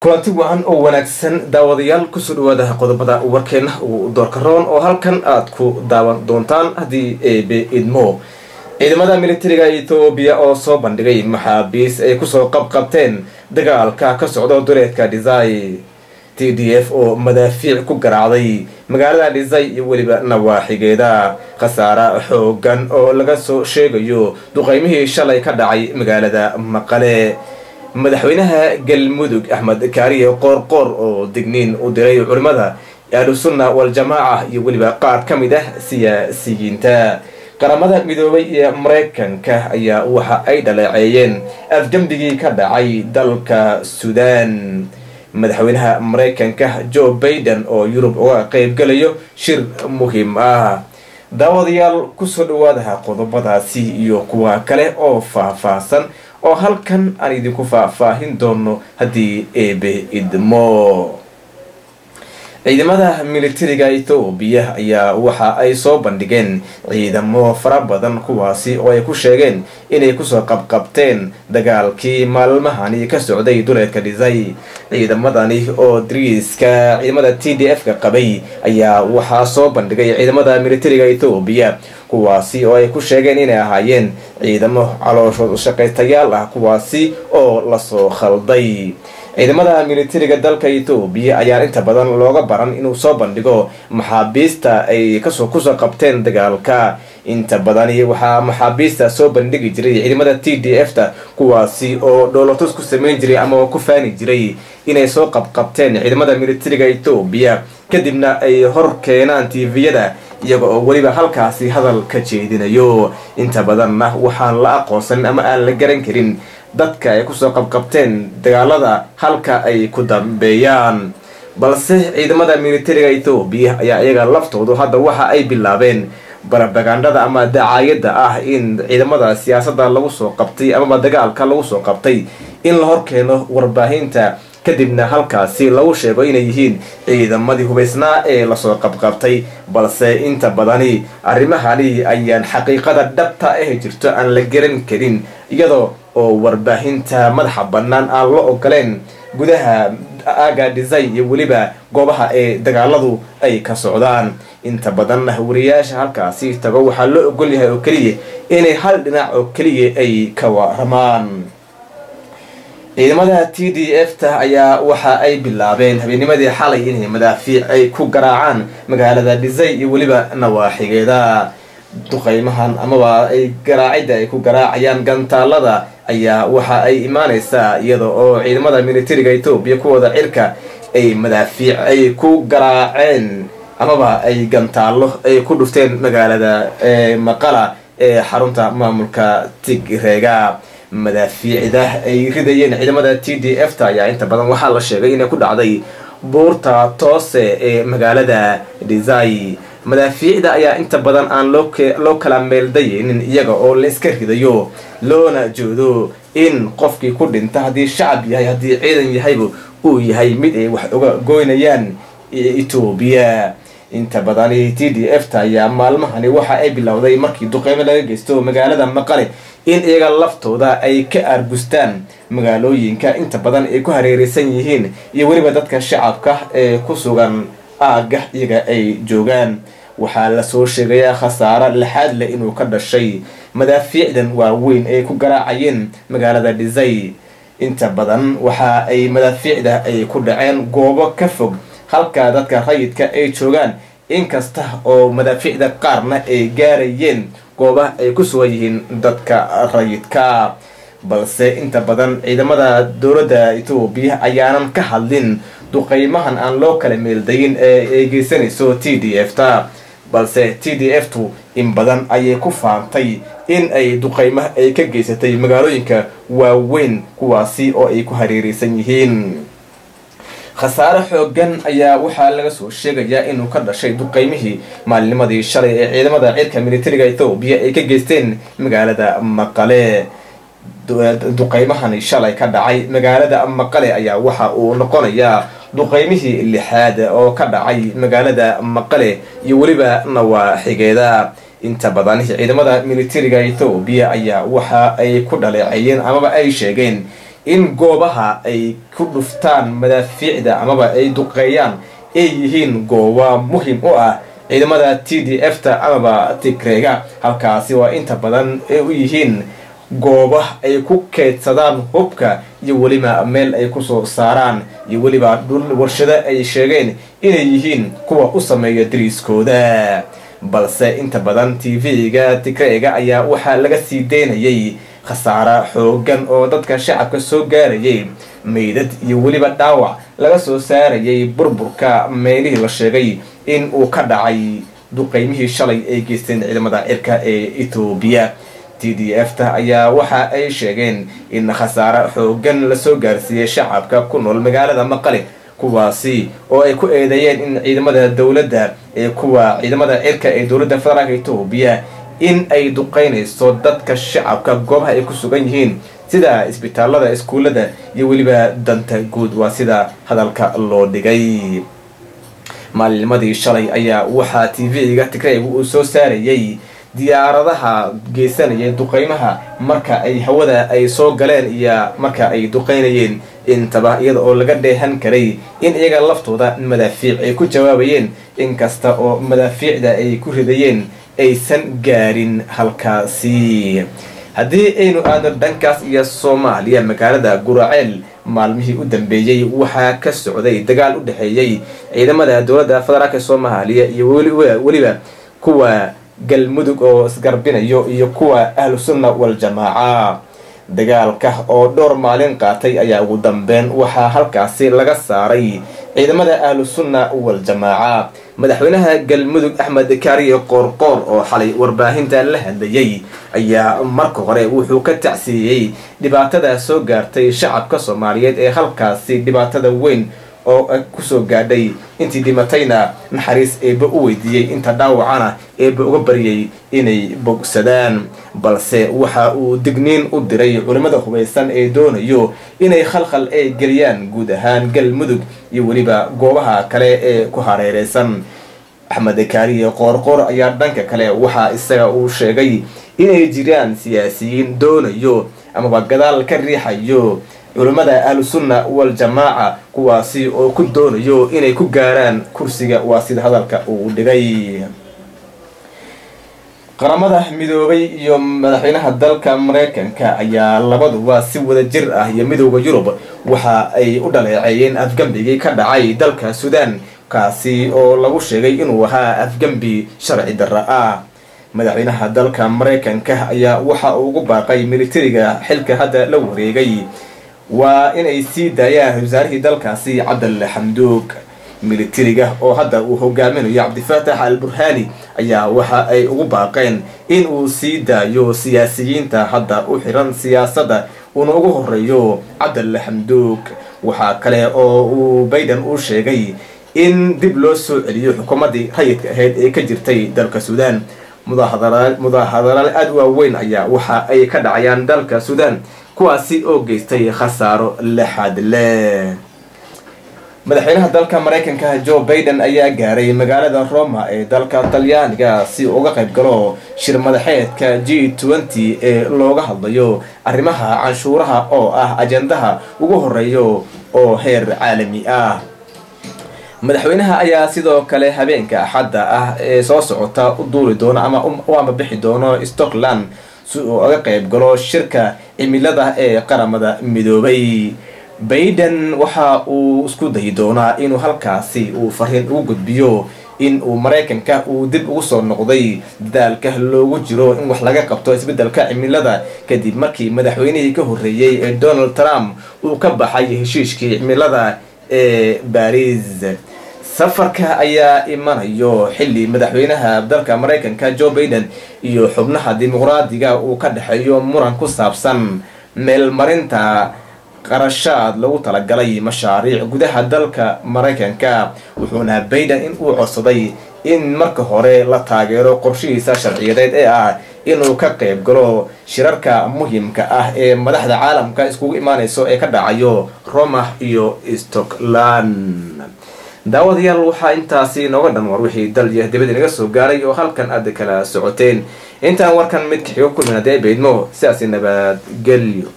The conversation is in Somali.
kulanti wacan oo wanaagsan daawadayaal kusoo dhawaada qodobada warkeena uu doorkaroon oo halkan aad ku daawan doontaan haddii eebe idmo ciidamada militariga ethoobiya oo soo bandhigay maxaabiis ay kusoo qabqabteen dagaalka ka socda duleedka dhisay t d f oo madaafiic ku garaacday magaalada dhisay iyo weliba nawaaxigeeda khasaare xoogan oo laga soo sheegayo duqeymihii shalay ka dhacay magaalada maqale madaxweynaha galmudug axmed kaariye qoorqoor oo digniin u diray culimmada ahlusunna wal-jamaaca iyo weliba qaar ka mid ah siyaasiyiinta qaramada midoobay ee maraykanka ayaa waxa ay dhaleeceeyeen afgembigii ka dhacay dalka suudaan madaxweynaha maraykanka joe baiden oo yurub uga qeybgalayo shir muhiim ah daawadayaal kusoo dhawaadaha qodobadaasi iyo kuwa kale oo faah-faahsan oo halkan aan idinku faahfaahin doono haddii eebe idmo ciidamada militariga ethoobiya ayaa waxa ay soo bandhigeen ciidamo fara badan kuwaasi oo ay ku sheegeen inay kusoo qabqabteen dagaalkii maalmahani ka socday duleedka dhisay ciidamadani oo dariiska ciidamada t d f ka qabay ayaa waxaa soo bandhigay ciidamada militariga ethoobiya kuwaasi oo ay ku sheegeen inay ahaayeen ciidamo calooshood shaqaystayaal ah kuwaasi oo lasoo khalday ciidamada militariga dalka ethoobiya ayaa inta badan looga baran inuu soo bandhigo maxaabiista ay kasoo kusoo qabteen dagaalka inta badani waxaa maxaabiista soo bandhigi jiray ciidamada t d f ta kuwaasi oo dhoolotus ku sameyn jiray ama ku faani jiray inay soo qabqabteen ciidamada militariga ethoobiya kadibna ay hor keenaan tviyada iyaga oo weliba halkaasi hadal ka jeedinayo inta badanna waxaan la aqoonsanin ama aan la garan karin dadka ay kusoo qabqabteen dagaalada halka ay ku dambeeyaan balse ciidamada militariga ethoobiya ayaa iyaga laftoodu hadda waxa ay bilaabeen barabagandhada ama dacaayadda ah in ciidamada siyaasadda lagu soo qabtay amaba dagaalka lagu soo qabtay in la horkeeno warbaahinta kadibna halkaasi lagu sheego inay yihiin ciidamadii hubaysnaa ee lasoo qabqabtay balse inta badani arrimahani ayaan xaqiiqada dhabta ah jirto aan la garan karin iyadoo oo warbaahinta madaxa bannaan aan la ogoleen gudaha aaga dhisay iyo weliba goobaha ee dagaaladu ay ka socdaan inta badanna wariyaasha halkaasi tago waxaa loo ogol yahay oo keliya inay hal dhinac oo keliya ay ka waramaan ciidamada t d f ta ayaa waxa ay bilaabeen habeenimadii xalay inay madaafiic ay ku garaacaan magaalada dhisay iyo weliba nawaaxigeeda duqeymahan amaba ay garaacidda ay ku garaacayaan gantaalada ayaa waxa ay imaaneysaa iyada oo ciidamada militariga etoobiya kuwooda cirka ay madaafiic ay ku garaaceen amaba ay gantaallo ay ku dhufteen magaalada maqala ee xarunta maamulka tigreega madaafiicda ay ridayeen ciidamada t d f ta ayaa inta badan waxaa la sheegay inay ku dhacday buurta toose ee magaalada dhisay madaafiicda ayaa inta badan aan loo kala meeldayeynin iyaga oo la iska ridayo loona joodo in qofkii ku dhinta haddii shacab yahay haddii ciidan yahayba uu yahay mid ay wax uga goynayaan etoobiya inta badani t d f ta ayaa maalmahani waxa ay bilowday markii duqeymo laga geysto magaalada maqale in iyaga laftooda ay ka aargustaan magaalooyinka inta badan ay ku hareereysan yihiin iyo weliba dadka shacabka ee ku sugan aagga iyaga ay joogaan waxaa lasoo sheegayaa khasaaro lixaad leh inuu ka dhashay madaafiicdan waaweyn ay ku garaacayeen magaalada dhisay inta badan waxa ay madaafiicda ay ku dhaceen goobo ka fog halka dadka rayidka ay joogaan inkasta oo madaafiicda qaarna ay gaarayeen goobaha ay ku sugan yihiin dadka rayidka balse inta badan ciidamada dowladda etoobiya ayaanan ka hadlin duqeymahan aan loo kala meeldayin ee ay geysanayso t d f ta balse t d f tu in badan ayay ku faantay in ay duqeymaha ay ka geysatay magaalooyinka waaweyn kuwaasi oo ay ku hareereysan yihiin khasaare xoogan ayaa waxaa laga soo sheegayaa inuu ka dhashay duqeymihii maalinimadii shalay ee ciidamada cirka militariga ethoobiya ay ka geysteen magaalada maqale duqeymahani shalay ka dhacay magaalada maqale ayaa waxa uu noqonayaa duqeymihii lixaad oo ka dhacay magaalada maqale iyo weliba nawaaxigeeda inta badan ciidamada militariga ethoobiya ayaa waxa ay ku dhaleeceeyeen amaba ay sheegeen in goobaha ay ku dhuftaan madaafiicda amaba ay duqeeyaan ay yihiin gooba muhim u ah ciidamada t d f ta amaba tigreega halkaasi waa inta badan ay u yihiin gooba ay ku keydsadaan hubka iyo weliba meel ay kusoo saaraan iyo weliba dhul warshado ay sheegeen inay yihiin kuwa u sameeya dariiskooda balse inta badan t v-ga tigreega ayaa waxaa laga sii daynayay khasaare xoogan oo dadka shacabka soo gaarayay meydad iyo weliba dhaawac laga soo saarayay burburka meelihii la sheegay in uu ka dhacay duqeymihii shalay ay geysteen ciidamada cirka ee etoobiya t d f ta ayaa waxa ay sheegeen in khasaare xoogan lasoo gaarsiiyey shacabka ku nool magaalada maqale kuwaasi oo ay ku eedeeyeen in ciidamada dowladda ee kuwa ciidamada cirka ee dowladda federaalka etoobiya in ay duqeynayso dadka shacabka goobaha ay ku sugan yihiin sida isbitaalada iskuullada iyo weliba danta guud waa sida hadalka loo dhigay maalinnimadii shalay ayaa waxaa t v-ga tigrayga uu soo saarayay diyaaradaha geysanaya duqeymaha marka ay hawada ay soo galeen iyo marka ay duqeynayeen intaba iyada oo laga dheehan karay in iyaga laftooda madaafiic ay ku jawaabayeen inkasta oo madaafiicda ay ku ridayeen aysan gaarin halkaasi haddii aynu aadno dhankaas iyo soomaaliya magaalada guraceel maalmihii u dambeeyey waxaa ka socday dagaal u dhexeeyey ciidamada dowladda federaalka soomaaliya iyo weliba kuwa galmudug oo isgarbinayo iyo kuwa ahlu sunna wal-jamaaca dagaalka oo dhowr maalin qaatay ayaa ugu dambeyn waxaa halkaasi laga saaray ciidamada ahlu sunna wal-jamaaca madaxweynaha galmudug axmed kaariye qoorqoor oo xalay warbaahinta la hadlayay ayaa marka hore wuxuu ka tacsiiyey dhibaatada soo gaartay shacabka soomaaliyeed ee halkaasi dhibaatada weyn oo kusoo gaadhay intii dhimatayna naxariis eeba u weydiiyey inta dhaawacana eeba uga baryay inay bogsadaan balse waxa uu digniin u diray culimmada hubaysan ee doonayo inay khalkhal ay geliyaan guud ahaan galmudug iyo weliba goobaha kale ee ku hareereysan axmed kaariye qoorqoor ayaa dhanka kale waxaa isaga uu sheegay inay jiraan siyaasiyiin doonayo amaba gadaal ka riixayo culimmada ahlu sunna wal-jamaaca kuwaasi oo ku doonayo inay ku gaaraan kursiga waa sida hadalka uu dhigay qaramada midoobay iyo madaxweynaha dalka mareykanka ayaa labaduba si wada jir ah iyo midooda yurub waxa ay u dhaleeceeyeen afgambigii ka dhacay dalka suudaan kaasi oo lagu sheegay inuu ahaa afgambi sharci darra ah madaxweynaha dalka mareykanka ayaa waxa uu ugu baaqay militariga xilka hadda la wareegay waa inay sii daayaan wasaarihii dalkaasi cabdalle xamduug militariga oo hadda uu hogaaminayo cabdifaatax al burhani ayaa waxa ay ugu baaqeen in uu sii daayo siyaasiyiinta hadda u xiran siyaasadda uuna ugu horeeyo cabdalle xamduug waxaa kale oo uu bayden uu sheegay in dib loo soo celiyo xukuumaddii rayidka ahayd ee ka jirtay dalka suudaan mudaahadalaal aada u waaweyn ayaa waxa ay ka dhacayaan dalka suudaan kuwaasi oo geystay khasaaro lexaad leh madaxweynaha dalka mareykanka joe baiden ayaa gaaray magaalada roma ee dalka talyaaniga si uga qayb galo shir madaxeedka g twenty ee looga hadlayo arrimaha canshuuraha oo ah ajendaha ugu horeeyo oo heer caalami ah madaxweynaha ayaa sidoo kale habeenka axadda ah ee soo socota u duuli doono ama u ambabixi doono stockland si uu uga qayb galo shirka cimilada ee qaramada midoobay baiden waxa uu isku dayi doonaa inuu halkaasi uu fariin ugu gudbiyo in uu maraykanka uu dib ugu soo noqday dadaalka loogu jiro in wax laga qabto isbeddelka cimilada kadib markii madaxweynihii ka horreeyey ee donald trump uu ka baxay heshiishkii cimilada ee baris safarka ayaa imanayo xilli madaxweynaha dalka maraykanka joe baiden iyo xubnaha dimuqraadiga uu ka dhexeeyo muran ku saabsan meelmarinta qarashaad lagu talagalay mashaariic gudaha dalka maraykanka wuxuuna baiden in uu codsaday in marka hore la taageero qorshihiisa sharciyadeed ee ah inuu ka qayb galo shirarka muhimka ah ee madaxda caalamka iskugu imaanayso ee ka dhacayo roma iyo stockland daawadayaal waxaa intaasi nooga dhan war wixii dal iyo dibad inaga soo gaaray oo halkan aad kala socoteen intaan warkan mid kaxigo kulmin haddee baydmo sidaasi nabadgelyo